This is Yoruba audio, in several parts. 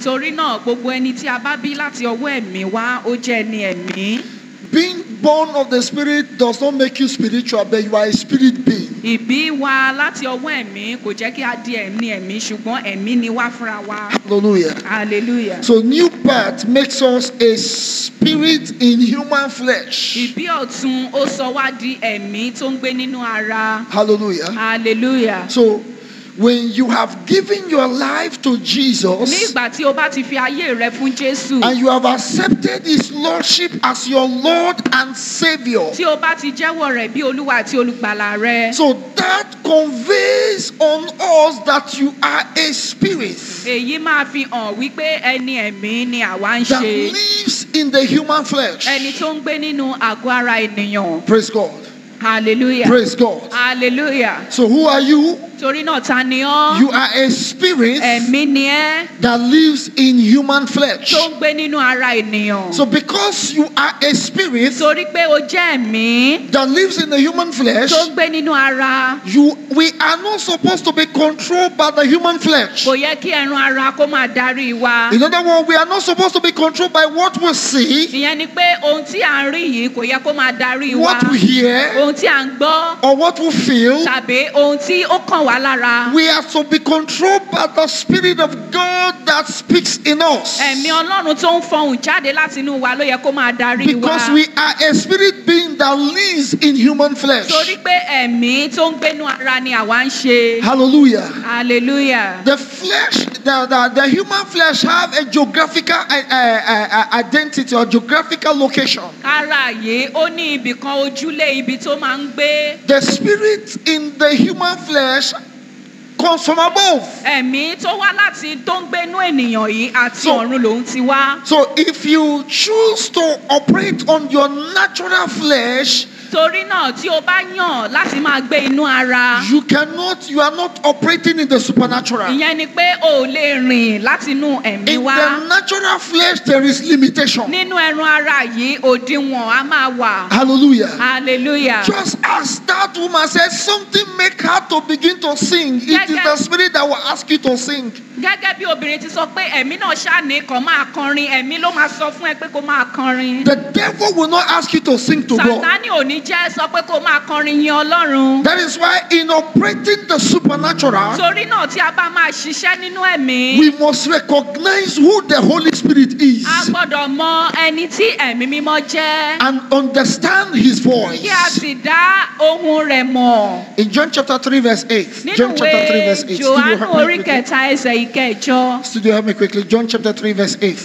nítorí náà gbogbo ẹni tí a bá bí láti ọwọ́ ẹ̀mí wá ó jẹ́ ẹni ẹ̀mí. Being born of the Spirit does not make you spiritual, but you are a spirit being. ìbí wa láti ọwọ́ ẹ̀mí kò jẹ́ kí a di ẹ̀mí ẹ̀mí ṣùgbọ́n ẹ̀mí ni wá fúnra wa. Hallelujah. hallelujah. So, new birth makes us a spirit in human flesh. ìbí ọ̀tun ó sọ wá di ẹ̀mí tó ń gbé nínú ara. Hallelujah. hallelujah. So, when you have given your life to ní Jesus ìgbà tí o bá ti fi ayé rẹ fún jésù and you have accepted His Lordship as your Lord and Savior, tí o bá ti jẹ́wọ́ rẹ̀ bí olúwa àti olùgbàlà rẹ. so that conveys on us that you are a spirit èyí máa fi hàn wípé ẹni ẹ̀mí ni àwa ń that ṣe. lives in the human flesh. ẹni tó ń gbé nínú àgọ́ ara ènìyàn. Praise God. hallelujah. Praise God. hallelujah. So, who are you? torí náà ta ni ọ́. You are a spirit ẹ̀mí ni ẹ́ that lives in human flesh. tó ń gbé nínú ara ènìyàn. So, because you are a spirit torí pé o jẹ́ ẹ̀mí that lives in the human flesh, tó ń gbé nínú ara. you we are not supposed to be controlled by the human flesh. kò yẹ kí ẹran ara kó máa darí wa. In other words, we are not supposed to be controlled by what we see, ìyẹn ni pé ohun tí à ń rí yìí kò yẹ kó máa darí wa. what we hear, ohun tí à ń gbọ́ or what we feel. tàbí ohun tí ó kàn wá lára. We are to be controlled by the Spirit of God that speaks in us. ẹ̀mí ọlọ́run tó ń fọhùn jáde láti inú wa ló yẹ kó máa darí wa. Because we are a spirit being that lives in human flesh. torí pé ẹ̀mí tó ń gbénú ara ni àwa ń ṣe. Hallelujah. hallelujah. The flesh, the, the, the human flesh have a geographical uh, uh, uh, identity or geographical location. ara yìí ó ní ibì kan ojúlé ibi tó máa ń gbé. The spirit in the human flesh comes from above. ẹ̀mí tó wá láti tó ń gbénú ènìyàn yìí àti So- ọ̀run lòún ti wá. So if you choose to operate on your natural flesh, torí náà tí o bá yàn láti máa gbé inú ara. you cannot, you are not operating in the supernatural. In ìyẹn ni pé o ò lè rìn láti inú ẹ̀mí the wá. natural flesh, there is limitation. nínú ẹran ara yìí òdiwọ̀n á máa wà. Hallelujah. hallelujah. Just as that woman said, something make her to begin to sing. It is Yeah, yeah. the spirit that will ask you to sing. gẹ́gẹ́ bí obìnrin ti sọ pé ẹ̀mí náà ṣàní kan máa kọrin ẹ̀mí ló máa sọ fún ẹ pé kó máa kọrin. The devil will not ask you to sing to God. sàtánì ò ní jẹ́ sọ pé kó máa kọrin yin ọlọ́run. That is why in operating the supernatural, torí náà tí a bá máa ṣiṣẹ́ nínú ẹ̀mí. we must recognize who the Holy Spirit is a gbọ́dọ̀ mọ ẹni tí ẹ̀mí mímọ́ jẹ́. and understand his voice. kí a sì dá ohun rẹ̀ mọ̀. In John chapter 3, verse 8. nínú John chapter 3, verse 8. ìwé Studio, johannu help orí me quickly. kẹta ẹsẹ̀ ìkẹjọ. Studio, help me quickly. John chapter 3, verse 8.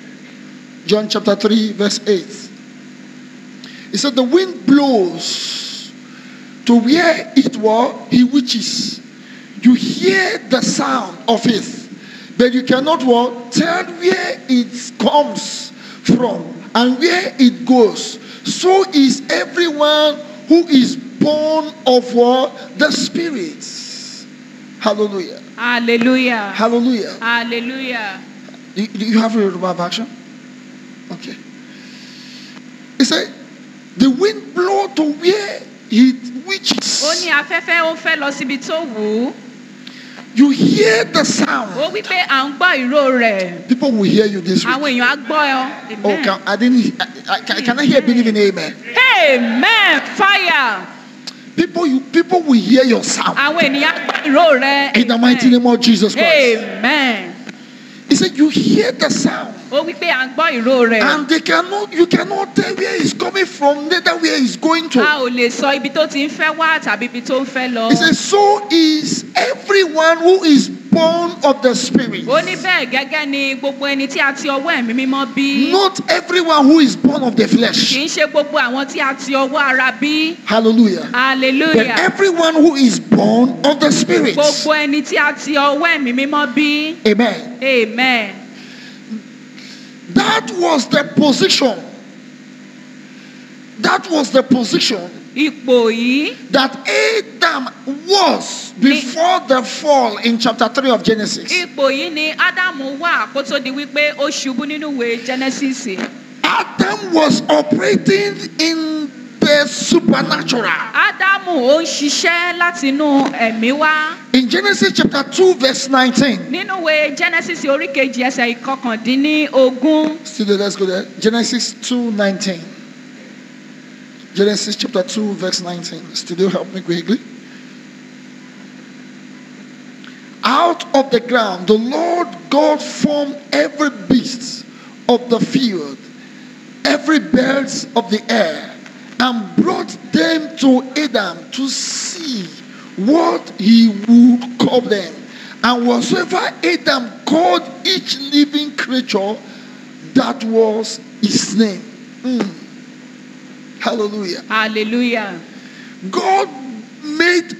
John chapter 3, verse 8. He said, The wind blows to where it were he wishes. You hear the sound of it, but you cannot what, tell where it comes from and where it goes. So is everyone who is born of what? The Spirit. Hallelujah. hallelujah. Hallelujah. hallelujah. Do do you have a Yoruba version? Okay. He said, the wind blow to where it ó wishes. ní afẹ́fẹ́ ó fẹ́ lọ síbi tó wù ú. You hear the ó sound. wí pé à ń gbọ́ ìró rẹ̀. People will hear you this week. àwọn èèyàn á gbọ́ ọ. Oh, Amen. can, I didn't. I, I, can, can I hear believe in amen? amen fire. People, you people will hear your sound àwọn ènìyàn á gbọ́ ìró rẹ̀. in the mighty name of Jesus Christ. amen. He said, you hear the sound, ó wí pé à ń gbọ́ ìró rẹ̀. and they cannot. You cannot tell where it's coming from, neither where it's going a to. ò lè sọ ibi tó ti ń fẹ́ wá tàbí ibi tó ń fẹ́ lọ. He says, so is everyone who is born of the Spirit. ó ní bẹ́ẹ̀ gẹ́gẹ́ ni gbogbo ẹni tí a ti ọwọ́ ẹ̀mí mímọ́ bí. Not everyone who is born of the kì flesh. í ṣe gbogbo àwọn tí a ti ọwọ́ ara bí. Hallelujah. But hallelujah. everyone who is born of the Spirit. gbogbo ẹni tí a ti ọwọ́ ẹ̀mí mímọ́ bí. Amen. amen. That was the position. That was the position ipò yìí that Adam was before the fall in chapter 3 of Genesis. ipò yìí ni ádámù wà kó tó di wípé ó ṣubú nínú ìwé genesis. Adam was operating in the the supernatural. ádámù ó ń ṣiṣẹ́ látinú ẹ̀mí wá In Genesis chapter 2, verse 19. nínú ìwé genesis orí kejì ẹsẹ̀ ìkọkàndínlógún Still there, let's go there. Genesis 2 19. Genesis chapter 2, verse 19. Still help me quickly. Out of the ground, the Lord God formed every beast of the field, every birds of the air, and brought them to Adam to see what he would call them. And whatsoever Adam called each living creature, that was his name. Mm. Hallelujah. hallelujah God made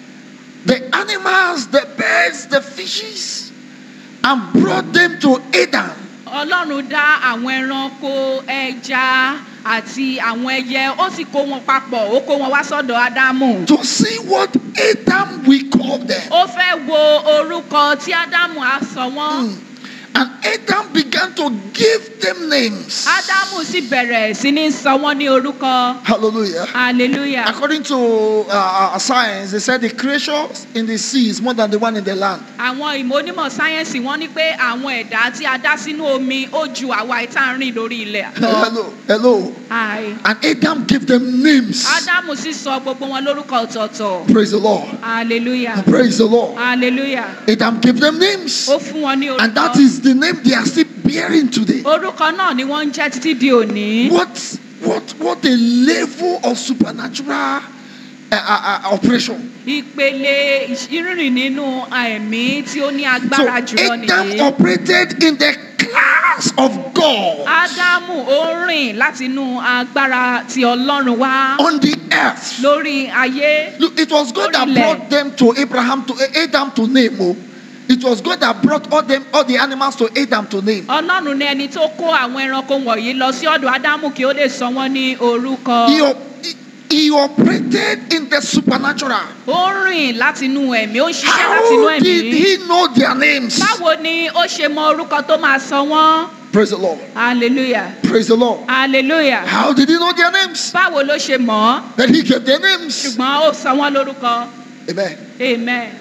the animals, the birds, the fishes, and brought them to Adam. ọlọ́run dá àwọn ẹranko ẹja àti àwọn ẹyẹ ó sì kó wọn papọ̀ ó kó wọn wá sọ́dọ̀ ádámù to see what Adam we call them. ó fẹ́ wo orúkọ tí ádámù á sọ wọ́n. Mm. And Adam began to give them names. ádámù sì bẹ̀rẹ̀ sí ní sọ wọ́n ní orúkọ Hallelujah. hallelujah According to uh, uh, science, they said the creatures in the sea is more than the one in the land. àwọn ìmọ̀ onímọ̀ sáyẹ́nsì wọ́n ní pé àwọn ẹ̀dá tí a dá sínú omi ó ju àwa ìta ń rìn lórí ilẹ̀ lọ. Hello, hello. Hi. And Adam gave them names. ádámù sì sọ gbogbo wọn lórúkọ ọ̀tọ̀ọ̀tọ̀ Praise the Lord. hallelujah Praise the Lord. hallelujah Adam gave them names. ó fún wọn ní And that orúkọ is the name they are still bearing today. orúkọ náà ni wọ́n ń jẹ́ títí di òní. What what what a level of supernatural uh, uh, uh, operation. ìpele ìrìn nínú ẹ̀mí tí ó ní So agbára jùlọ Adam nìyí. operated in the class of God ádámù ó rìn látinú agbára ti ọlọ́run wá on the earth. lórí ayé. Look, it was God that Lórílẹ̀. brought them to Abraham to Adam to name. Oh. It was God that brought all them all the animals to Adam to name. ọlọ́run ní ẹni tó kó àwọn ẹranko wọ̀nyí lọ sí ọ̀dọ̀ ádámù kí ó lè sọ wọ́n ní orúkọ. He, op- he- he operated in the supernatural. ó rìn látinú ẹ̀mí ó ń ṣiṣẹ́ látinú How did ẹ̀mí. he know their names? báwo ni ó ṣe mọ orúkọ tó máa sọ wọ́n. Praise the Lord. hallelujah Praise the Lord. hallelujah. How did he know their names? báwo ló ṣe mọ̀ ọ́ That he gave their names. ṣùgbọ́n ó sọ wọ́n lórúkọ. Amen. amen.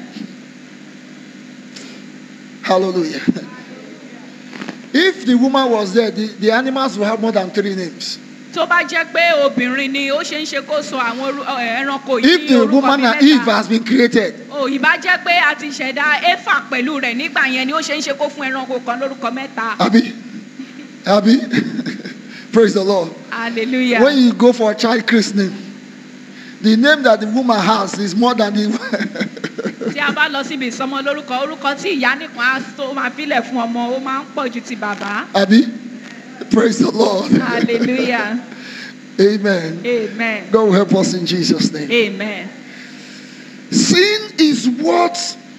Hallelujah. If the woman was there, the, the animals will have more than three names. tó bá jẹ́ pé obìnrin ni ó ṣe ń ṣe kó sọ àwọn orú- ẹ, ẹranko yìí If ní the orúkọ woman bíi and Eve mẹ́ta. has been created, ò ìbá jẹ́ pé a ti ṣẹ̀dá éfà pẹ̀lú rẹ̀ nígbà yẹn ni ó ṣe ń ṣe kó fún ẹranko kan lórúkọ mẹ́ta. Abby, Abby, praise the Lord. hallelujah. When you go for a child christening, the name that the woman has is more than the. tí a bá lọ síbi ìsọmọ lórúkọ orúkọ tí ìyá nìkan á tó máa fílẹ̀ fún ọmọ ó máa ń pọ̀ ju ti bàbá. Abby, praise the Lord. hallelujah Amen. amen God will help us in Jesus' name. amen. Sin is what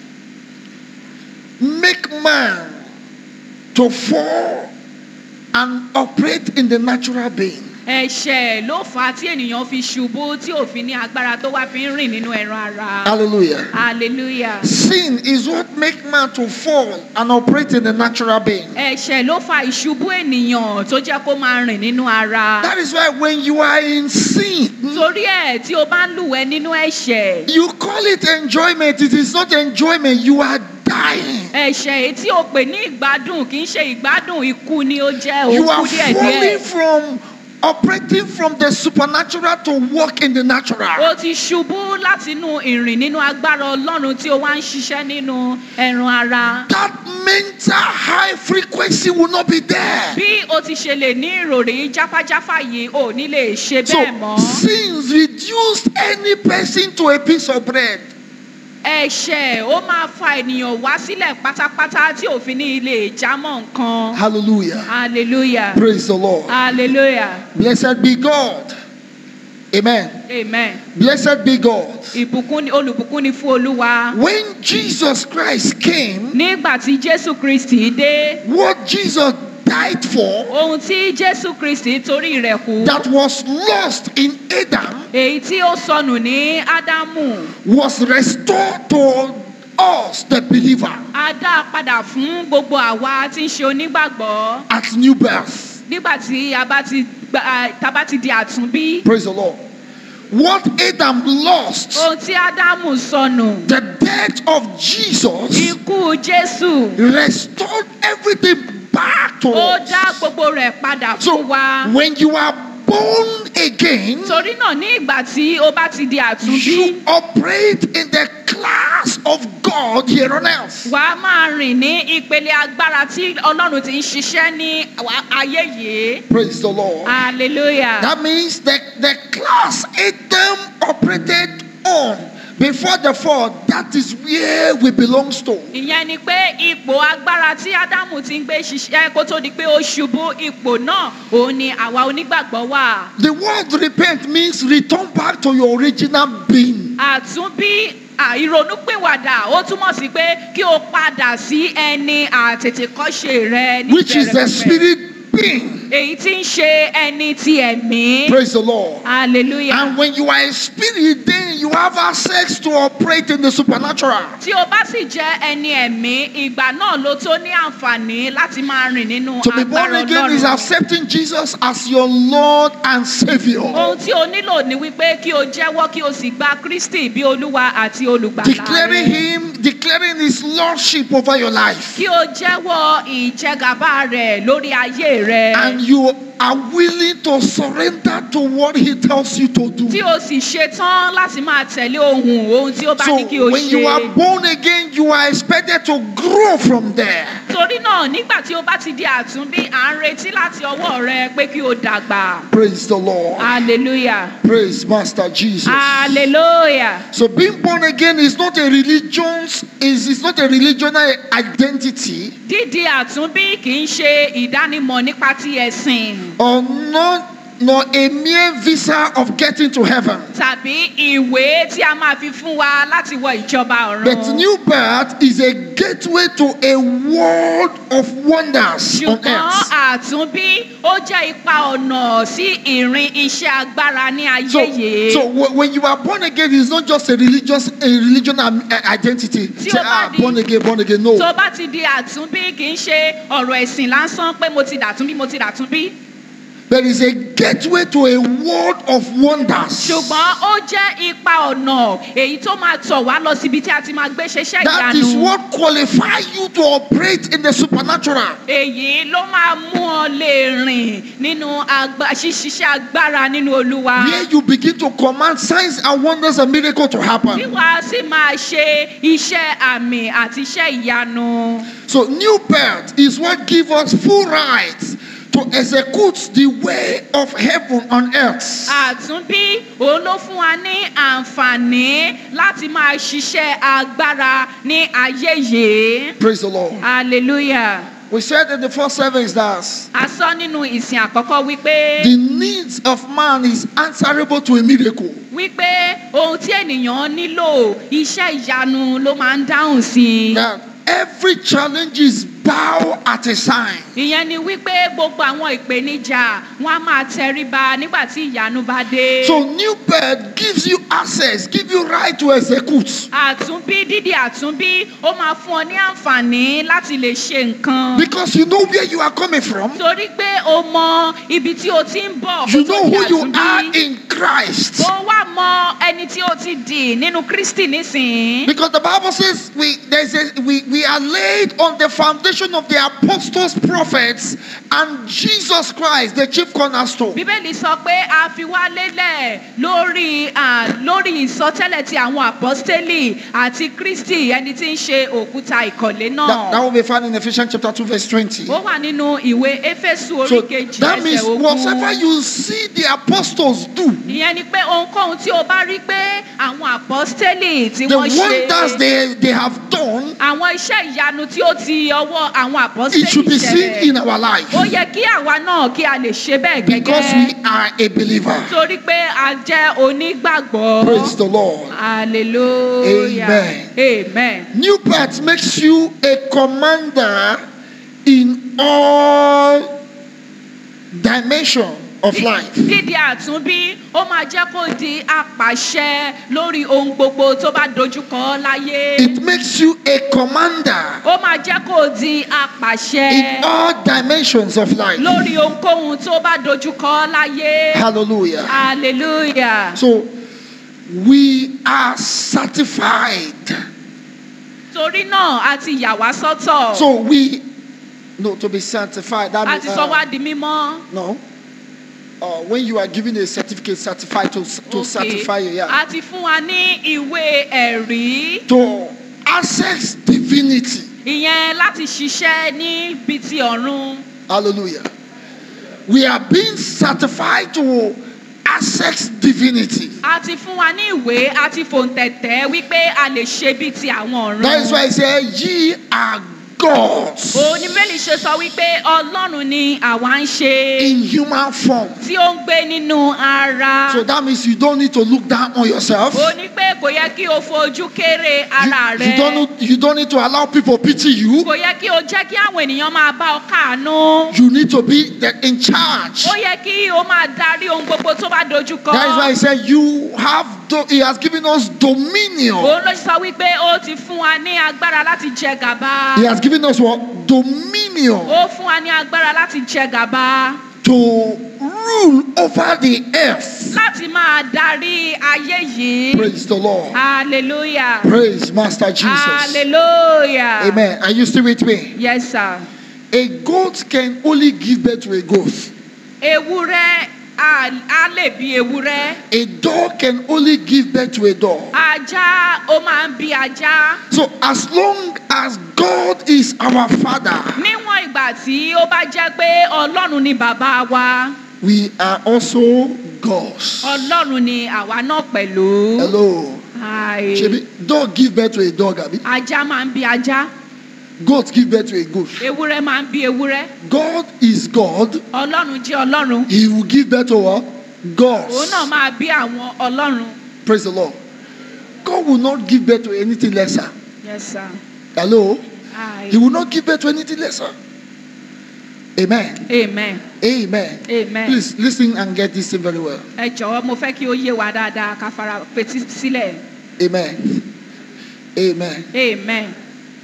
make man to fall and operate in the natural being. ẹ̀ṣẹ̀ ló fà á tí ènìyàn fi ṣubú tí òfin ní agbára tó wá fi ń rìn nínú ẹran ara. Hallelujah. hallelujah. Sin is what make man to fall and operate in the natural being. ẹ̀ṣẹ̀ ló fa ìṣubú ènìyàn tó jẹ́ kó máa rìn nínú ara. That is why when you are in sin, torí ẹ̀ tí o bá ń lùwẹ̀ nínú ẹ̀ṣẹ̀. you call it enjoyment. It is not enjoyment. You are dying. ẹ̀ṣẹ̀ èyí tí o pè ní ìgbádùn kì í ṣe ìgbádùn ikú ni ó jẹ́ You òkú are díẹ̀díẹ̀. falling from operating from the supernatural to walk in the natural. o ti ṣubú látinú ìrìn nínú agbára ọlọ́run tí o wá ń ṣiṣẹ́ nínú ẹran ara. that mental high frequency will not be there. bí o ti ṣe lè ní ìròrí jáfájáfá yìí ò ní lè ṣe So bẹ́ẹ̀ mọ́. sins reduced any person to a piece of bread. ẹ̀ṣẹ̀ ó máa fa ènìyàn wá sílẹ̀ pátápátá tí òfin ní ilé ìjámọ̀ nǹkan. Hallelujah. hallelujah Praise the Lord. hallelujah Blessed be God. Amen. amen. Blessed be God. ìbùkún ni olùbùkún ni fún olúwa. When Jesus Christ came, nígbà tí jésù kristi dé what Jesus died for ohun tí jésù kristi torí rẹ̀ kú. that was lost in Adam èyí tí ó sọnù ní ádámù was restored to us, the believer, á dá a padà fún gbogbo àwa tí ń ṣe onígbàgbọ́ at new birth. nígbà tí a bá ti gba- a- tá a bá ti di àtúnbí. Praise the Lord. what Adam lost, ohun tí ádámù sọnù the death of Jesus ikú jésù restored everything back to ó dá us. gbogbo rẹ̀ padà So fún wa. when you are born again, torí náà ní ìgbà tí ó bá ti di àtúnbí you operate in the class of God here on earth. wà á máa rìn ní ìpele agbára tí ọlọ́run ti ń ṣiṣẹ́ ní àwa- ayé yìí. Praise the Lord. hallelujah. That means the, the class Adam operated on before the fall, that is where we belong to. ìyẹn ni pé ipò agbára tí ádámù ti ń gbé ṣiṣẹ́ kó tó di pé ó ṣubú ipò náà òun ni àwa onígbàgbọ́ wà. The word repent means return back to your original being. àtúnbí à, ìrònúpìwàdà ó túmọ̀ sí pé kí o padà sí ẹni àtètèkọ́ṣe rẹ ní which is the ìbẹ̀rẹ̀pẹ̀pẹ̀. spirit being. èyí tí ń ṣe ẹni ti ẹ̀mí. Praise the Lord. hallelujah. And when you are a spirit, then you have access to operate in the supernatural. tí o bá sì jẹ́ ẹni ẹ̀mí ìgbà náà ló tó ní àǹfààní láti máa rìn nínú To be born agbára again is ọlọ́run. accepting Jesus as your Lord and Savior. ohun tí o nílò ni wípé kí o jẹ́wọ́ kí o sì gba kristi bí olúwa àti olùgbàlà Declaring rẹ. Him, declaring His Lordship over your life. kí o jẹ́wọ́ ìjẹgàba rẹ̀ lórí ayé rẹ. And you are willing to surrender to what He tells you to do. tí o sì ṣetán láti máa tẹ̀lé ohun ohun tí ó bá So ní kí o when you are ṣe. born again, you are expected to grow from there. torí náà nígbà tí o bá ti di àtúnbí à ń retí láti ọwọ́ rẹ pé kí o dàgbà. Praise the Lord. hallelujah. Praise Master Jesus. hallelujah. So being born again is not a religion, is, is not a religional identity dídi àtúnbí kì í ṣe ìdánimọ̀ nípa ti ẹ̀sìn or not nor a mere visa of getting to heaven. tàbí ìwé tí a máa fi fún wa láti wọ ìjọba But ọ̀run. new birth is a gateway to a world of wonders on ṣùgbọ́n earth. àtúnbí ó jẹ́ ipa ọ̀nà sí ìrìn iṣẹ́ agbára ní ayé So, yìí. so wh- when you are born again, it's not just a religious a religion um, uh, identity. Tí Say, o bá ah, di- born again, born again. No. tó bá ti di àtúnbí kì í ṣe ọ̀rọ̀ ẹ̀sìn lásán pé mo ti dàtúnbí mo ti dàtúnbí. There is a gateway to a world of wonders. ṣùgbọ́n ó jẹ́ ipa ọ̀nà èyí tó máa tọ̀ wá lọ síbi tí a ti máa gbé ṣeṣẹ́ That is ìyanu. what qualifies you to operate in the supernatural. èyí ló máa mú ọ lè rìn nínú agba- ṣíṣiṣẹ́ agbára nínú olúwa. Where you begin to command signs and wonders and miracles to tí happen. wàá sì máa ṣe iṣẹ́ àmì àti iṣẹ́ ìyanu. So, new birth is what gives us full rights to execute the way of heaven on earth. àtúnbí òun ló fún wa ní àǹfààní láti máa ṣiṣẹ́ agbára ní ayé yìí. Praise the Lord. hallelujah. We said in the first service that a sọ nínú ìsìn àkọ́kọ́ wípé the needs of man is answerable to a miracle. wípé ohun tí ènìyàn nílò iṣẹ́ ìyanu ló máa ń dáhùn sí i. That every challenge is bow at a sign. ìyẹn ni wípé gbogbo àwọn ìpèníjà wọn á máa tẹríba nígbà tí ìyanu bá dé. So new birth gives you access, give you right to execute. àtúnbí dídì àtúnbí ó máa fún ọ ní àǹfààní láti lè ṣe nǹkan. Because you know where you are coming from. torí pé o mọ ibi tí o ti ń bọ̀ You kó tó know di who you are àtúnbí. in Christ. ó wá mọ ẹni tí o ti dì nínú kristi nísìnyí. Because the Bible says we there's a, we, we are laid on the foundation of the apostles, prophets, and Jesus Christ, the chief cornerstone. bíbélì sọ pé a fi wá lélẹ̀ lórí à, lórí ìsọtẹ́lẹ̀ ti àwọn àpọ́stélì àti kristi ẹni tí ń ṣe òkúta ìkọ̀lé That, that náà. will be found in Ephesians chapter 2, verse 20. ó wà nínú ìwé éfésù So orí kejì that means ẹsẹ̀ whatever ogun. you see the apostles do, ìyẹn ni pé ohunkóhun tí o bá rí pé àwọn àpọ́stélì tí the wọ́n wonders ṣe they, they have done, àwọn iṣẹ́ ìyanu tí ó ti ọwọ́ àwọn it should àpọ́stélì be seen ṣẹlẹ̀ in our life. ó yẹ kí àwa náà kí a lè ṣe bẹ́ẹ̀ Because gẹ́gẹ́ we are a believer. torí pé a jẹ́ onígbàgbọ́. Praise the Lord. Hallelujah. Amen. Amen. New birth makes you a commander in all dimension of life. Dídi àtúnbí, ó máa jẹ́ kó di apàṣẹ lórí ohun gbogbo tó bá dojúkọ láyé. It makes you a commander Ó máa jẹ́ kó di apàṣẹ in all dimensions of life. lórí ohunkóhun tó bá dojúkọ láyé. Hallelujah. Hallelujah. So we are certified. torí náà a ti yà wá sọ́tọ̀ So we, no, to be sanctified. That a means, ti sọ wá uh, di mímọ́. no. Uh, when you are given a certificate, certified to, to Okay. certify you, yeah. a ti fún wa ní ìwé ẹ̀rí To access divinity. ìyẹn láti ṣiṣẹ́ níbi ti ọ̀run. Hallelujah. We are being certified to access divinity. a ti fún wa ní ìwé a ti fòǹtẹ̀tẹ̀ wípé a lè ṣe bíi ti àwọn ọ̀run. That is why I say, ye are gods oníbẹ̀lì ṣe sọ wípé ọlọ́run ni àwa ń ṣe in human form. tí ó ń gbé nínú ara. So that means you don't need to look down on yourself. ó ní pé kò yẹ kí o fojú kéré ara You, you, don't, rẹ. need- you don't need to allow people pity you. kò yẹ kí o jẹ́ kí àwọn ènìyàn máa bá ọ káàánú. You need to be the, in charge. ó yẹ kí o máa darí ohun gbogbo tó bá dojú kọ. That is why I said you have. Do, he has given us dominion. òun ló sọ wípé ó ti fún wa ní agbára láti jẹ gàba. He has given us what dominion ó fún wa ní agbára láti jẹ gàba. to rule over the earth. láti máa darí ayé yìí. Praise the Lord. hallelujah. Praise Master Jesus. hallelujah. Amen. Are you still with me? yes sir. A goat can only give birth to a goat. ewúrẹ́ a a lè bí ewúrẹ́. A dog can only give birth to a dog. ajá ó máa ń bí ajá. So as long as God is our Father, níwọ̀n ìgbà tí ó bá jẹ́ pé ọlọ́run ni bàbá wa we are also gods. ọlọ́run ni àwa náà pẹ̀lú. Hello. Hi. Shebi, dog give birth to a dog, abi? ajá máa ń bí ajá Goat give birth to a goat. ewúrẹ́ máa ń bí ewúrẹ́ God is God. ọlọ́run jẹ́ ọlọ́run He will give birth to what? òun náà Gods. máa bí àwọn ọlọ́run. Praise the Lord. God will not give birth to anything lesser. yes sir. Hello. Hi. He will not give birth to anything lesser. Amen. amen Amen. amen. Please listen and get this thing very well. ẹ jọ̀wọ́ mo fẹ́ kí ó yé wa dáadáa ká fara fetí sílẹ̀ Amen. Amen. amen.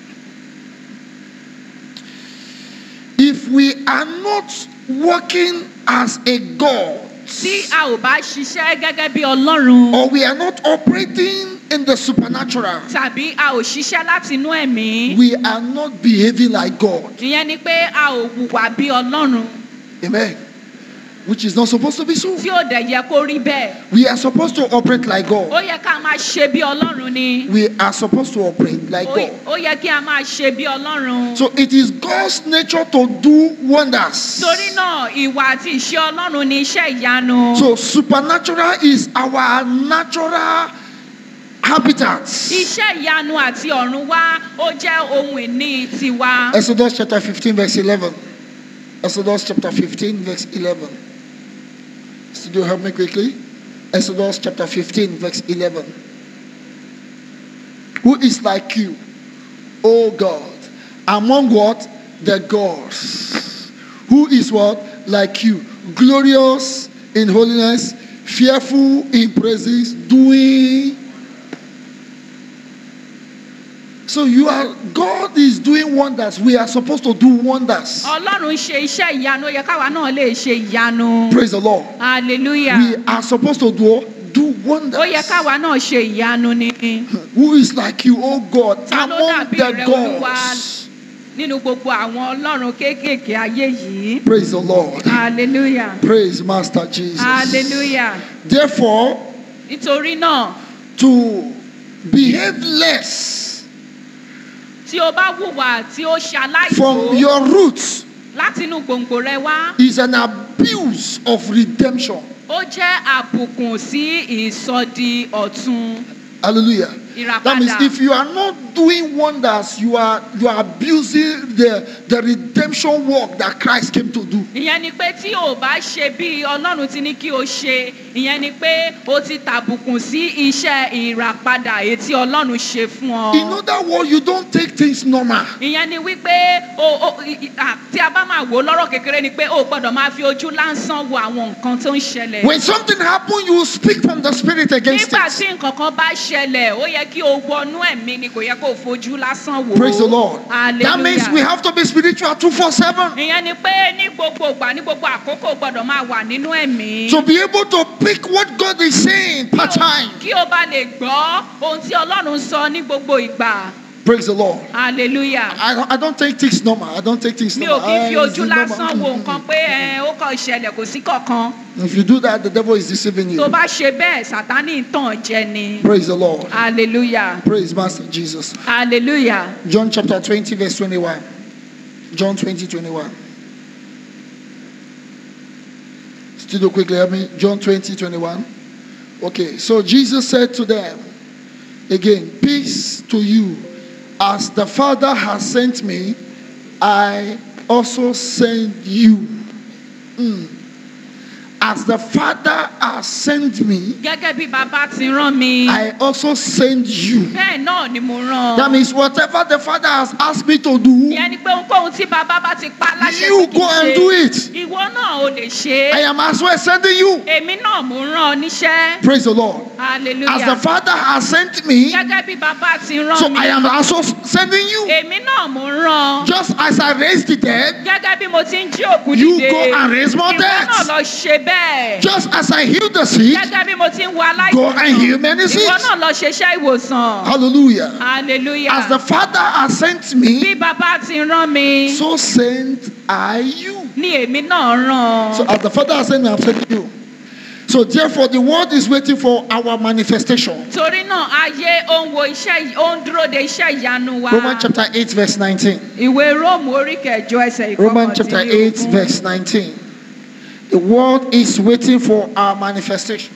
If we are not working as a God, tí a ò bá ṣiṣẹ́ gẹ́gẹ́ bí ọlọ́run or we are not operating in the supernatural, tàbí a ò ṣiṣẹ́ láti inú ẹ̀mí we are not behaving like God. ìyẹn ni pé a ò hùwà bí ọlọ́run Amen. Which is not supposed to be so. tí ò dẹ̀ yẹ kó rí bẹ́ẹ̀ We are supposed to operate like ó God. yẹ ká máa ṣe bí ọlọ́run ni We are supposed to operate like Ó- God. ó yẹ kí a máa ṣe bí ọlọ́run. So it is God's nature to do wonders. torí náà ìwà àti ìṣe ọlọ́run ni iṣẹ́ ìyanu. So supernatural is our natural habitat. iṣẹ́ ìyanu àti ọ̀run wá ó jẹ́ ohun ìní tiwa. Exodus chapter 15, verse 11. Exodus chapter 15, verse 11. Studio, help me quickly. Exodus chapter 15, verse 11. Who is like you, O God, among what? The gods. Who is what? Like you, glorious in holiness, fearful in praises, doing so you are God is doing wonders. We are supposed to do wonders. ọlọ́run ṣe iṣẹ́ ìyanu ó yẹ káwa náà lè ṣe ìyanu. Praise the Lord. hallelujah. We are supposed to do do wonders. ó yẹ káwa náà ṣe ìyanu ni. Who is like you, oh God, Ta ló among dàbí the rẹ, Olúwa? gods? nínú gbogbo àwọn ọlọ́run kéékèèké ayé yìí. Praise the Lord. hallelujah. Praise Master Jesus. hallelujah. Therefore, nítorí náà to behave less tí o bá hùwà tí ó ṣe from aláìsó your roots láti inú gbòǹgbò rẹ wá. is an abuse of redemption. ó jẹ́ àbùkùn sí ìsọdi ọ̀tun Hallelujah. That means ìràpadà. if you are not doing wonders, you are you are abusing the the redemption work that Christ came to do. ìyẹn ni pé tí o bá ṣe bí ọlọ́run ti ní kí o ṣe ìyẹn ni pé o ti tàbùkùn sí iṣẹ́ ìràpadà èyí tí ọlọ́run ṣe fún ọ. In other words, you don't take things normal. ìyẹn ni wípé o o i- i- à, tí a bá máa wò ó lọ́rọ̀ kékeré ni pé o gbọ́dọ̀ máa fi ojú lásán wo àwọn nǹkan tó ń ṣẹlẹ̀. When something happens, you speak from the spirit against nígbà it. tí nǹkan kan bá ṣẹlẹ̀ ó yẹ kí o wọnú ẹ̀mí ni kò yẹ kó o fojú lásán wò ó. Praise the Lord. That means we hallelujah. have to be spiritual 247 ìyẹn ni pé ní gbogbo ìgbà ní gbogbo àkókò gbọdọ̀ máa wà nínú ẹ̀mí. to be able to pick what God is saying per time. kí o bá lè gbọ́ ohun tí ọlọ́run sọ ní gbogbo ìgbà. Praise the Lord. hallelujah. I, don't- I don't take things normal. I don't take things mi ò normal. kí ń fi Ah, ojú it's normal. lásán wo Mm, nǹkan pé ẹ, ó kàn ṣẹlẹ̀ kò sí kankan. mm. If you do that, the devil is deceiving tó you. bá ṣe bẹ́ẹ̀ sátánì ń tàn jẹ ni. Praise the Lord. hallelujah. Praise Master Jesus. hallelujah. John chapter 20, verse 21. John 20, 21. Still do quickly, help me. John 20, 21. Okay, so Jesus said to them, again, Peace to you. As the Father has sent me, I also send you. Mm. As the Father has sent me, gẹ́gẹ́ bí bàbá ti rán mi. I also send you. bẹ́ẹ̀ náà ni mo rán. That means whatever the Father has asked me to do, ìyẹn ni pé ohunkóhun tí bàbá bá ti pa láṣẹ you pé kí go n and ṣe, do it. ìwọ náà ò lè ṣe I é. am as well sending you. èmi náà mo rán ọ níṣẹ́. Praise the Lord. As hallelujah. the Father has sent me, gẹ́gẹ́ bí bàbá ti rán so mi. I am also sending you. èmi náà mo rán. Just as I raised the dead, gẹ́gẹ́ bí mo ti ń jí òkú You dìde. go and raise more ìwọ deaths. náà lọ ṣe bẹ́ẹ̀. just as I healed the sick, gẹ́gẹ́ bí mo ti ń wo aláìsàn. go and heal many sick. ìwọ náà lọ ṣeṣẹ́ ìwòsàn. Hallelujah. hallelujah. As the Father has sent bí me, bàbá ti rán mi. so sent I you. ni èmi náà rán. So as the Father has sent me, I'm sending you. So therefore, the world is waiting for our manifestation. torí náà ayé ó ń wo iṣẹ́ yìí ó ń dúró de iṣẹ́ ìyanu wa. Romans chapter 8, verse 19. ìwé róòmù orí kẹjọ ẹsẹ̀ Romans chapter 8, ìkọkàndínlógún. verse 19. The world is waiting for our manifestation.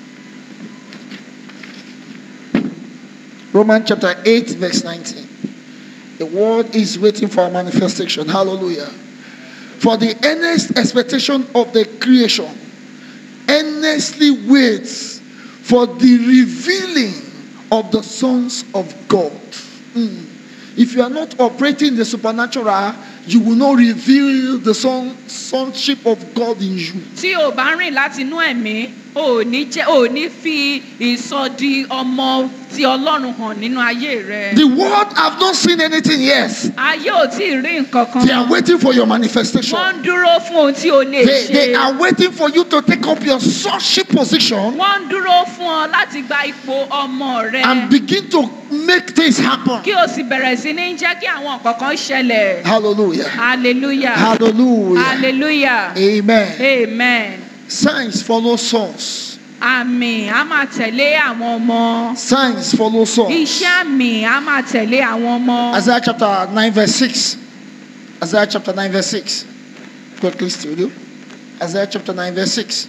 Romans chapter 8, verse 19. The world is waiting for our manifestation. Hallelujah. For the earnest expectation of the creation earnestly waits for the revealing of the sons of God. Mm. If you are not operating in the supernatural, you will not reveal the son, sonship of God in you. tí o bá rìn láti inú ẹ̀mí o ò ní jẹ́ o ò ní fi ìsọdi ọmọ ti ọlọ́run hàn nínú ayé rẹ. The world have not seen anything yet. ayé ò tí ì rí nǹkan kan. They are waiting for your manifestation. wọ́n ń dúró fún ohun tí o lè They, they ṣe. are waiting for you to take up your sonship position wọ́n ń dúró fún ọ láti gba ipò ọmọ rẹ. and begin to make things happen. kí o sì bẹ̀rẹ̀ sí ní jẹ́ kí àwọn nǹkan kan ṣẹlẹ̀. Hallelujah. hallelujah. Hallelujah. hallelujah. Amen. amen. Signs follow sons. àmì á máa tẹ̀lé àwọn ọmọ. Signs follow sons. iṣẹ́ àmì á máa tẹ̀lé àwọn ọmọ. Isaiah chapter 9, verse 6. Isaiah chapter 9, verse 6. Quickly, studio. Isaiah chapter 9, verse 6.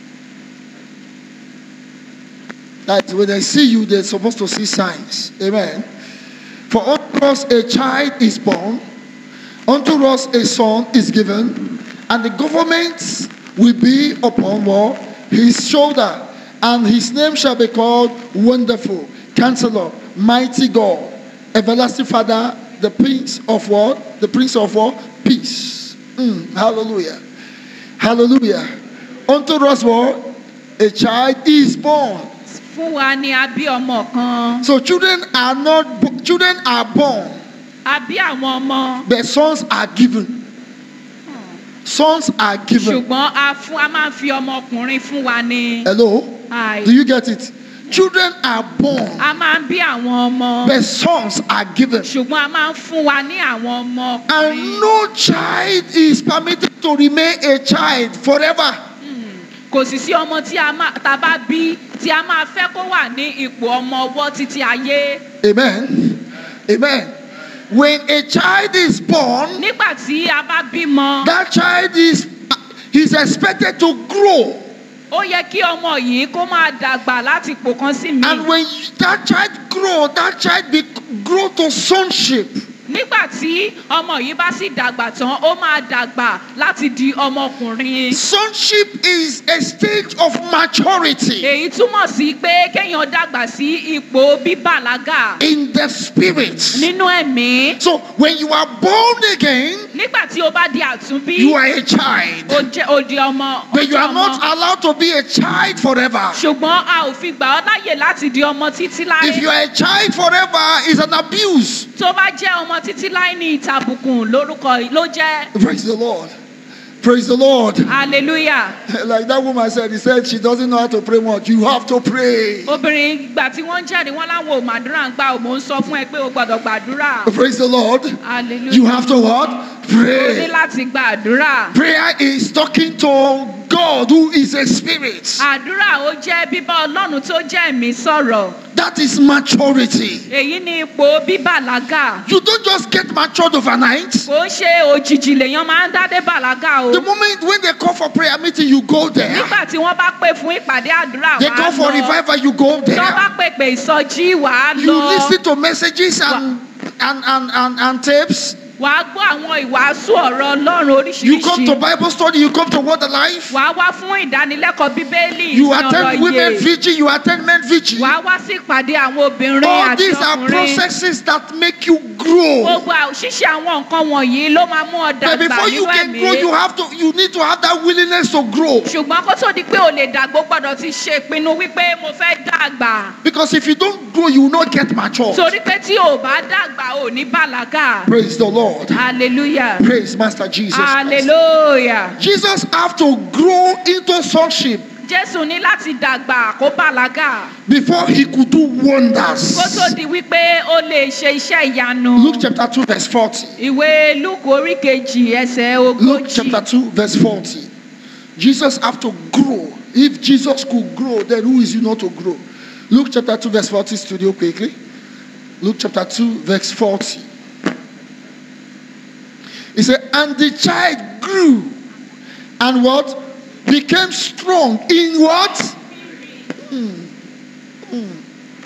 That when they see you, they're supposed to see signs. Amen. For unto us a child is born, unto us a son is given, and the government will be upon what? his shoulder, and his name shall be called Wonderful, Counselor, Mighty God, Everlasting Father, the Prince of what? The Prince of what? Peace. Mm, hallelujah. Hallelujah. Unto us what? A child is born. fún wa ni a bí ọmọ kan. So children are not bo- children are born, a bí àwọn ọmọ. but sons are given. Sons are given. ṣùgbọ́n a fún a máa ń fi ọmọkùnrin fún wa ni. Hello? Àì. Do you get it? Children are born, a máa ń bí àwọn ọmọ. but sons are given. ṣùgbọ́n a máa ń fún wa ní àwọn ọmọ And ọkùnrin. no child is permitted to remain a child forever. kò sì sí ọmọ tí a máa tá a bá bí tí a máa fẹ́ kó wà ní ipò ọmọ ọwọ́ títí ayé. Amen. Amen. When a child is born, nígbà tí a bá bímọ that child is is expected to grow. ó yẹ kí ọmọ yìí kó máa dàgbà láti ipò kan sí mi. And when that child grow, that child be, grow to sonship. nígbà tí ọmọ yìí bá sì dàgbà tán ó máa dàgbà láti di ọmọkùnrin. Sonship is a stage of maturity èyí túmọ̀ sí pé kéèyàn dàgbà sí ipò bíbàlágà in the spirit. nínú ẹ̀mí. So when you are born again, nígbà tí o bá di àtúnbí You are a child. o jẹ́ o di ọmọ o But you jẹ́ are not ọmọ allowed to be a child forever. ṣùgbọ́n a ò fi gbà ọ́ láyè láti di ọmọ títí If you láé are a child forever, it's an abuse. tó bá jẹ́ ọmọ títí láé ní ìtàbùkùn lórúkọ ló jẹ́ Praise the Lord. Praise the Lord. hallelujah Like that woman said, he said she doesn't know how to pray much. You have to pray. obìnrin ìgbà tí wọ́n ń jẹ́rìí wọ́n láwọn ò màdúrà ń gbà ò mò ń sọ fún ẹ pé o gbọ́dọ̀ gbàdúrà Praise the Lord. hallelujah You have to what? o ní Pray. láti gbàdúrà Prayer is talking to God who is a spirit. àdúrà ó jẹ́ bíbá ọlọ́run tó jẹ́ ẹ̀mí sọ̀rọ̀ That is maturity. èyí ni ipò bíbàlágà You don't just get matured overnight. kò ń ṣe òjijì lèèyàn máa ń dádé bàlágà o The moment when they call for prayer meeting, you go there. nígbà tí wọ́n bá pè fún ìpàdé àdúrà They wàá call for lọ revival, you go tó bá there. pèpè ìsọjí wàá You lọ listen to messages and and and and, and tapes. wàá gbọ́ àwọn ìwàásù ọ̀rọ̀ ọlọ́run You come to oríṣiríṣi Bible study, you come to Word Alive. wàá wá fún ìdánilẹ́kọ̀ọ́ bíbélì You ìsìn attend ọ̀rọ̀ women iye vigil, you attend men vigil. wàá wá sí ìpàdé àwọn obìnrin All àti these are ọkùnrin processes that make you grow. gbogbo àwọn- ṣíṣe àwọn nǹkan wọ̀nyí ló máa mú ọ But dàgbà before you nínú can ẹ̀mí grow, you have to you need to have that willingness to grow. ṣùgbọ́n kó tó di pé o lè dàgbò gbọ́dọ̀ ti ṣe ìpinnu wípé mo fẹ́ dàgbà Because if you don't grow, you will not get mature. torí pé tí o bá dàgbà ò ní bàlágà Praise the Lord. hallelujah Praise Master Jesus. Christ. hallelujah Jesus have to grow into sonship jésù ní láti dàgbà kó bàlágà before he could do wonders. kó tó di wípé ó lè ṣe iṣẹ́ ìyanu Luke chapter 2, verse 40. ìwé luke orí kejì ẹsẹ̀ Luke ogójì chapter 2, verse 40. Jesus have to grow. If Jesus could grow, then who is he not to grow? Luke chapter 2, verse 40, studio quickly. Luke chapter 2, verse 40. He said, And the child grew and what? Became strong in what? Hmm. Hmm.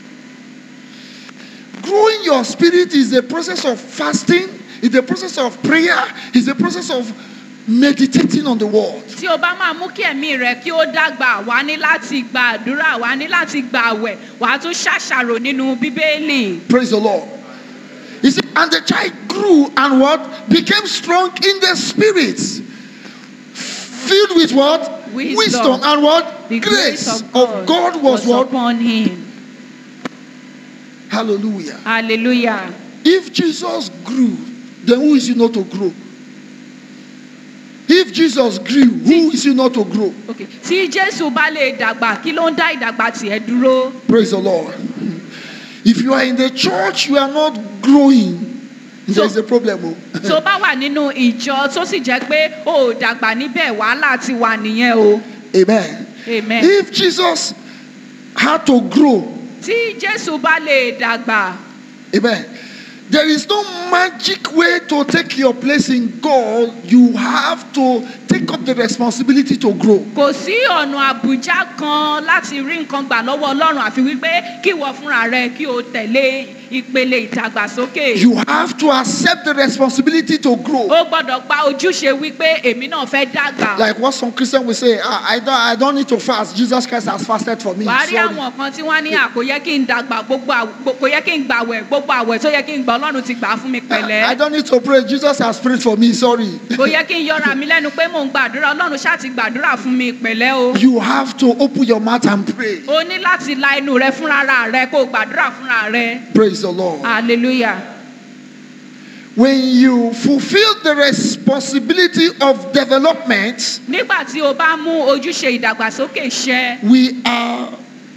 Growing your spirit is a process of fasting, it's a process of prayer, it's a process of meditating on the word. tí o bá máa mú kí ẹ̀mí rẹ kí ó dàgbà wá ní láti gba àdúrà wá ní láti gba àwẹ̀ wà á tún ṣàṣàrò nínú bíbélì. Praise the Lord. He said, and the child grew and what? Became strong in the spirit. Filled with what? Wisdom. and what? The grace, of God, was, what? upon him. Hallelujah. hallelujah. If Jesus grew, then who is he not to grow? If Jesus grew, who is he not to grow? okay tí jésù bá lè dàgbà kí ló ń dá ìdàgbà tiẹ̀ dúró. Praise the Lord. If you are in the church, you are not growing. So- There's a problem. oh. tó bá wà nínú ìjọ tó sì jẹ́ pé o ò dàgbà níbẹ̀ wàhálà ti wà nìyẹn o. Amen. amen. If Jesus had to grow, tí jésù bá lè dàgbà amen. There is no magic way to take your place in God. You have to take up the responsibility to grow. kò sí ọ̀nà àbújá kan láti rí nǹkan gbà lọ́wọ́ ọlọ́run àfi wípé kí ìwọ fúnra rẹ kí o tẹ̀lé ìpele ìdàgbàsókè. You have to accept the responsibility to grow. ó gbọ́dọ̀ gba ojúṣe wípé èmi náà fẹ́ dàgbà. Like what some Christians will say, ah, I, don't, I don't need to fast. Jesus Christ has fasted for me. wàá rí Sorry. àwọn kan tí wọ́n ní à kò yẹ kí n dàgbà gbogbo àw- kò yẹ kí n gbàwẹ̀ gbogbo àwẹ̀ tó yẹ kí n gbà ọlọ́run ti gbà á fún mi I pẹ̀lẹ́. don't need to pray. Jesus has prayed for me. Sorry. kò yẹ kí n yọra mi lẹ́nu pé mò ń gbàdúrà ọlọ́run ṣáà ti gbàdúrà fún mi pẹ̀lẹ́ o. You have to open your mouth and pray. o ní láti la inú rẹ fúnra rẹ kó o gbàdúrà fúnra rẹ. Praise the Lord. hallelujah. When you fulfill the responsibility of development, nígbà tí o bá mú ojúṣe ìdàgbàsókè ṣẹ we are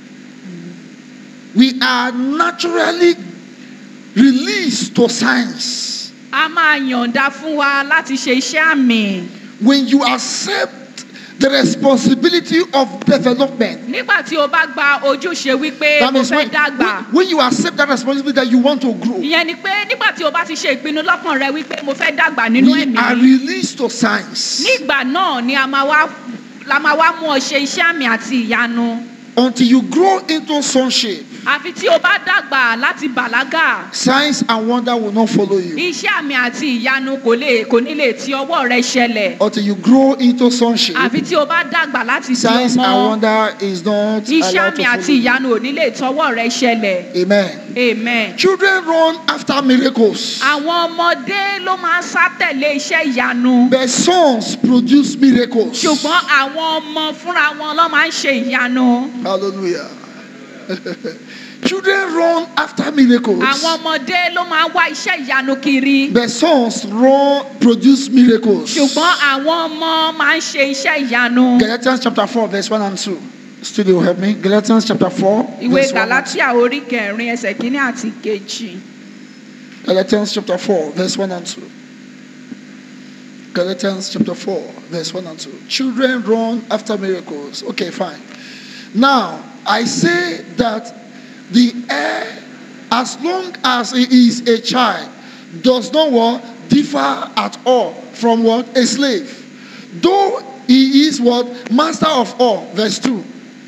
we are naturally released to science. a máa yọ̀ǹda fún wa láti ṣe iṣẹ́ àmì. When you accept the responsibility of development, nígbà tí o bá gba ojúṣe wípé that mo means fẹ́ when, dàgbà. when, when you accept that responsibility that you want to grow, ìyẹn ni pé nígbà tí o bá ti ṣe ìpinnu lọ́kàn rẹ wípé mo fẹ́ dàgbà nínú we are ẹ̀mí. released to science nígbà náà ni a máa wá la máa wá mú ọ ṣe iṣẹ́ àmì àti ìyanu. until you grow into sonship. àfi tí o bá dàgbà láti bàlágà signs and wonder will not follow you iṣẹ́ àmì àti ìyanu kò lè kò ní lè ti ọwọ́ rẹ ṣẹlẹ̀ until you grow into sonship. àfi tí o bá dàgbà láti di Signs and ọmọ wonder is not iṣẹ́ allowed àmì to àti follow you. ìyanu ò ní lè tọwọ́ rẹ ṣẹlẹ̀ Amen. amen. Children run after miracles, àwọn ọmọdé ló máa ń sá tẹ̀lé iṣẹ́ ìyanu but sons produce miracles. ṣùgbọ́n àwọn ọmọ fúnra wọn ló máa ń ṣe ìyanu Hallelujah. Children run after miracles, àwọn ọmọdé ló máa ń wá iṣẹ́ ìyanu kiri but sons run produce miracles. ṣùgbọ́n àwọn ọmọ máa ń ṣe iṣẹ́ ìyanu. Galatians chapter 4, verse 1 and 2. Studio, help me. Galatians chapter 4, ìwé verse 1 and 2. galatia orí kẹrin ẹsẹ̀ kínní àti kejì Galatians chapter 4, verse 1 and 2. Galatians chapter 4, verse 1 and 2. Children run after miracles. Okay, fine. Now, I say that the heir, as long as he is a child, does not what differ at all from what a slave. Though he is what master of all. Verse 2.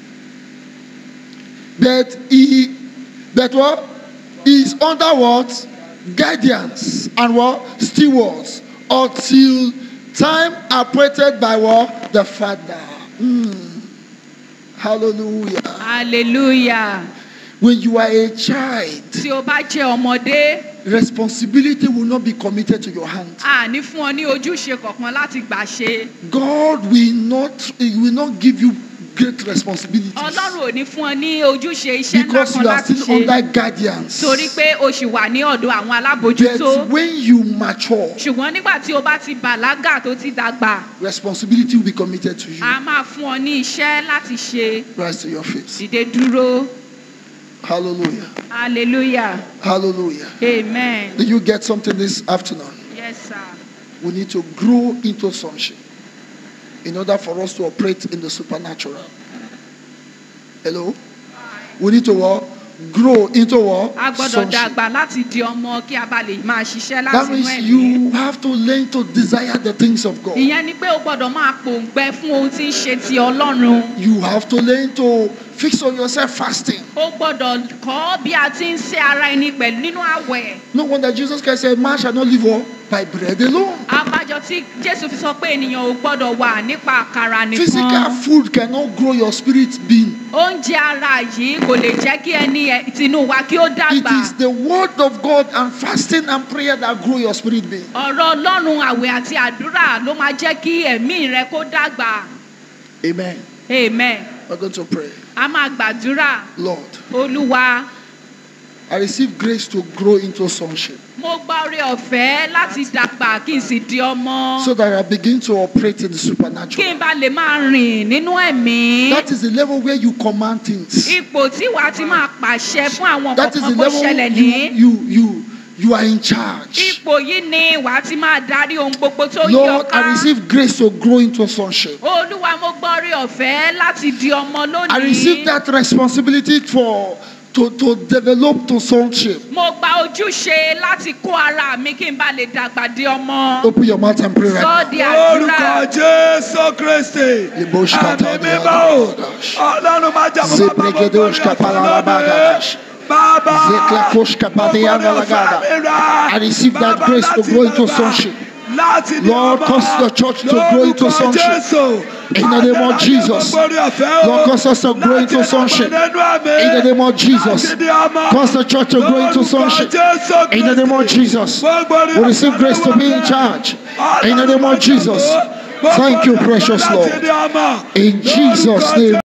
But he but what is under what guidance and what stewards until time appointed by what the father. Mm. Hallelujah. hallelujah When you are a child, tí o bá jẹ́ ọmọdé responsibility will not be committed to your hand. a ní fún ọ ní ojúṣe kankan láti gbà ṣe God will not he will not give you great responsibilities ọlọ́run ò ní fún ọ ní ojúṣe iṣẹ́ ńlá because kan you are láti still ṣe under guidance. torí pé o ṣì wà ní ọ̀dọ̀ àwọn alábòjútó But when you mature, ṣùgbọ́n nígbà tí o bá ti bàlágà tó ti dàgbà responsibility will be committed to you. a máa fún ọ ní iṣẹ́ láti ṣe Rise to your feet. dìde dúró Hallelujah. hallelujah Hallelujah. amen Did you get something this afternoon? yes sir. We need to grow into sonship in order for us to operate in the supernatural. Hello? We need to what? Grow into what? a gbọ́dọ̀ Sonship. dàgbà láti di ọmọ kí a bá lè máa ṣiṣẹ́ That láti inú means ẹ̀mí. you have to learn to desire the things of God. ìyẹn ni pé o gbọ́dọ̀ máa pòǹgbẹ fún ohun tí ń ṣe ti ọlọ́run. You have to learn to fix on yourself fasting. o gbọ́dọ̀ kọ́ bí a ti ń ṣe ara ẹni pẹ̀lú nínú àwẹ̀. No wonder Jesus Christ said, Man shall not live all by bread alone. abájọ tí jésù fi sọ pé ènìyàn ò gbọ́dọ̀ wà nípa àkàrà Physical nìkan. food cannot grow your spirit being. oúnjẹ ara yìí kò lè jẹ́ kí ẹni ẹ- tinú wa kí ó It dàgbà. is the word of God and fasting and prayer that grow your spirit being. ọ̀rọ̀ ọlọ́run àwẹ̀ àti àdúrà ló máa jẹ́ kí ẹ̀mí rẹ kó dàgbà. Amen. amen. We're going to pray. a máa gbàdúrà Lord, olúwa. I receive grace to grow into sonship mo gba oore ọ̀fẹ́ láti dàgbà kí n sì di ọmọ. so that I begin to operate in the kí supernatural. n bá lè máa rìn nínú ẹ̀mí. That is the level where you command things. ipò tí wàá ti máa pàṣẹ fún àwọn That is the kọ̀ọ̀kan kó level ṣẹlẹ̀ you, ní. you, you, you are in charge. ipò yìí ni wàá ti máa darí ohun gbogbo tó yí Lord, ọká. I receive grace to grow into sonship. olúwa mo gbọ́ oore ọ̀fẹ́ láti di ọmọ lónìí. I receive that responsibility for to, to develop to sonship. mo gba ojúṣe láti kó ara mi kí n bá lè dàgbà di ọmọ. Open your mouth and pray right sọ now. di orúkọ àdúrà. jésù kristi Liboshka ẹ̀mí tadia mímọ́ o dabadash. ọlọ́run máa jà fún bàbá gbogbo Zebregedoshka palarabagadash. bàbá Zeklakoshka padiana lagada. I receive that Bàbá grace to láti grow into bàbá, sonship. láti ní Lord, ọmọ. cause the church to grow into Lórúkọ sonship. Jésù. In the name of Adé Jesus. láti gbogbo orí ọ̀fẹ́ o. Lord, cause us to grow into Láti sonship. dàgbà nínú ẹ̀mí. In the name of Jesus. Láti ní ọmọ. Cause the church to grow into Lórúkọ sonship. Jésù In the name of Kristi. Jesus. Gbogbo orí We receive ọ̀fẹ́ grace to be in lọ́wọ́ charge. Ọlọ́run In the name máa of Jesus. jà fún. Gbogbo Thank you, orí ọ̀fẹ́ precious láti Lord. ní ọmọ. In Jesus' Lórúkọ name